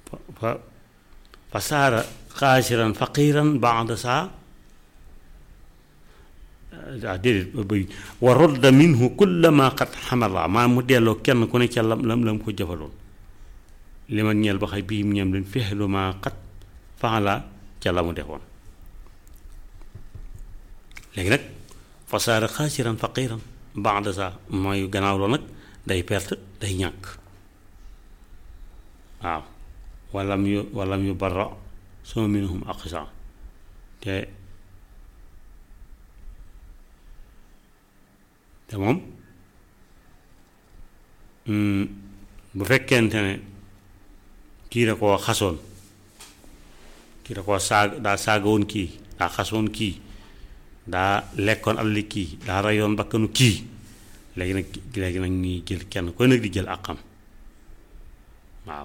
fa fa saara xaasiran faqiran baada saa ah déedéet bëy wa rodda minhu kulla ma qad xamala maa mu delloo kenn ku ne ca lam lam lam ko jëfaloon li ma ñeel ba xay bii mu ñam leen fexelu ma qad faala ca la mu defoon léegi nag fa saara xaasiran faqiran baada saa mooy gannaaw loolu nag day perte day ñàkk waaw walam yu walam yu barra suma minhum aqsa te te moom bu fekkente ne kii da koo xasoon kii da koo saag daa saagawoon kii daa xasoon kii daa lekkoon alali kii daa rayoon bakkanu kii léegi nag léegi nag ñuy jël kenn koy nag di jël àqam waaw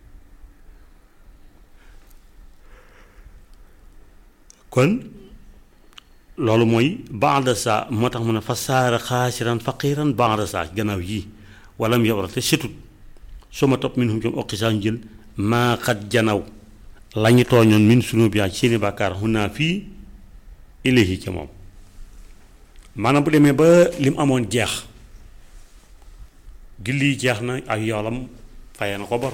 kon loolu mooy baada saa moo tax mu ne fa saara xaasiran faqiran baada saa gannaaw yii wala mu yobra te setut su ma topp min hum jom oqisaa ñu jël maa xat janaw la ñu tooñoon min sunu bi ci seeni bàkkaar xunaa fii ilayhi ca moom maanaam bu demee ba lim amoon jeex julli yi jeex na ak yoolam fayee na ko bor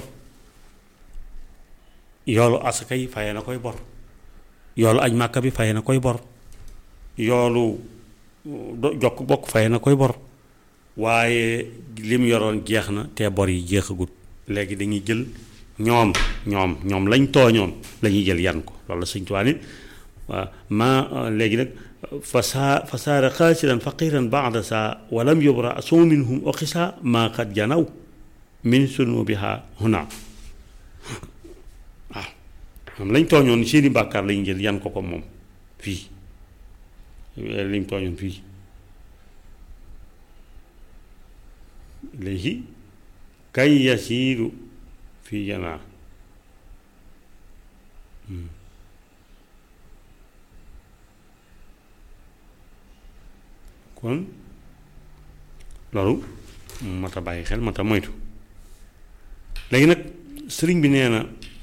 yoolu asaka yi fayee na koy bor yoolu aj màkka bi fayee na koy bor yoolu jokk bokk fayee na koy bor waaye lim yoroon jeex na te bor yi jeexagut léegi dañuy jël ñoom ñoom ñoom lañ tooñoon la ñuy jël yan ko loolu la sëñ Tuubaa ni waaw maa léegi nag fa saa fa saara xaasiran faqiran baada saa walam yubra suma minhum oqisa maa qad janaw min sunubiha huna waaw moom lañ tooñoon seeni bàkkaar lañu jël yan ko ko moom fii liñ tooñoon fii léegi kay yasiiru fii janaa kon loolu mat a bàyyi xel mat a moytu léegi nag sëriñ bi nee na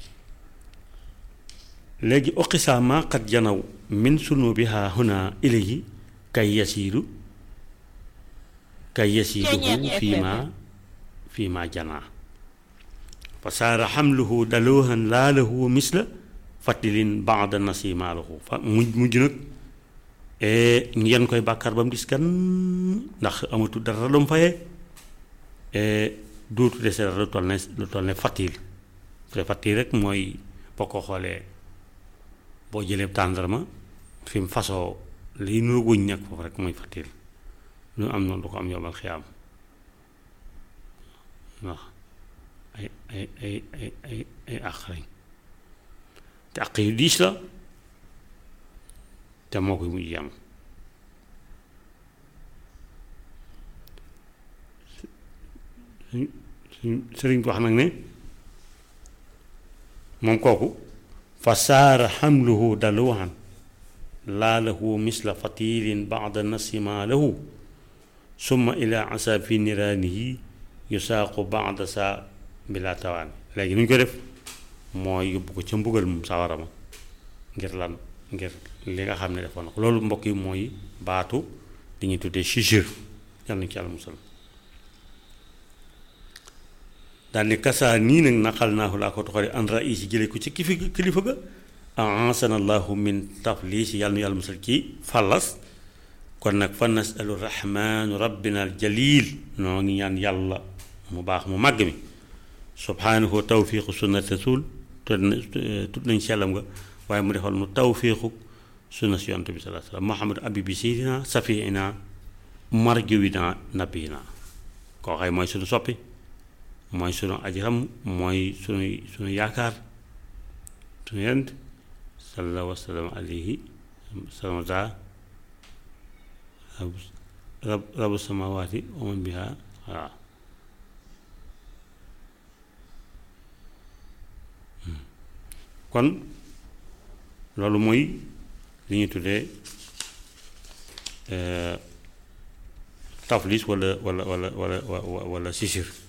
léegi oqisaa maa qad janaw min sunubiha huna ilayhi kay yasiiru kay yasiiruhu fii ma fii ma janaa fa saara xamluhu daloohan laa lahu misla fatilin baada nasima lahu fa mujj mujj nag ñu yenn koy bàkkaar ba mu gis kan ndax amatu dara lu mu fayee duutu dese dara lu toll ne lu toll ne fatil te fatil rek mooy boo ko xoolee boo jëlee tàndarma fi mu fasoo liy nuru guñ nekk foofu rek mooy fatil lu am noonu du ko am yombal xiyaam ndax ay ay ay ay ay ay àq lañ te àq yu diis la te moo koy mujj am sëriñ bi wax nag ne moom kooku fa saara xamluhu daluhan laa lahu misla fatilin bada nasima lahu summa ila asa fi niraanihi yusaaqu bada saa bila tawaan léegi nu ñu ko def mooy yóbbu ko ca mbugal moom sawara ma ngir lan ngir li nga xam ne defoon na ko loolu mbokk yi mooy baatu di ñuy tuddee chijir yal na ci yàlla musal daal ni kasaa nii nag naqal naahu laa ko toxale an rais yi jële ko ci kifi kilifa ga ansana allahu min taflis yàlla nu yàlla musal ci fallas kon nag fa nasalu rahmaanu rabbina al jalil noo ngi ñaan yàlla mu baax mu màgg mi subhaanahu tawfiqu sunnat rasul tut nañ sellam nga waaye mu defal nu tawfiqu sunna si yonent bi salaa sallam muhammad abibi sayidina safiina marjuwina nabina koo xay mooy sunu soppi mooy sunu ajiram mooy sunu sunu yaakaar sunu yent sallallahu wasallam alayhi salama daa rab rabu samawaati wa man biha waaw kon loolu mooy li ñuy tuddee taflis wala wala wala wala wala sisir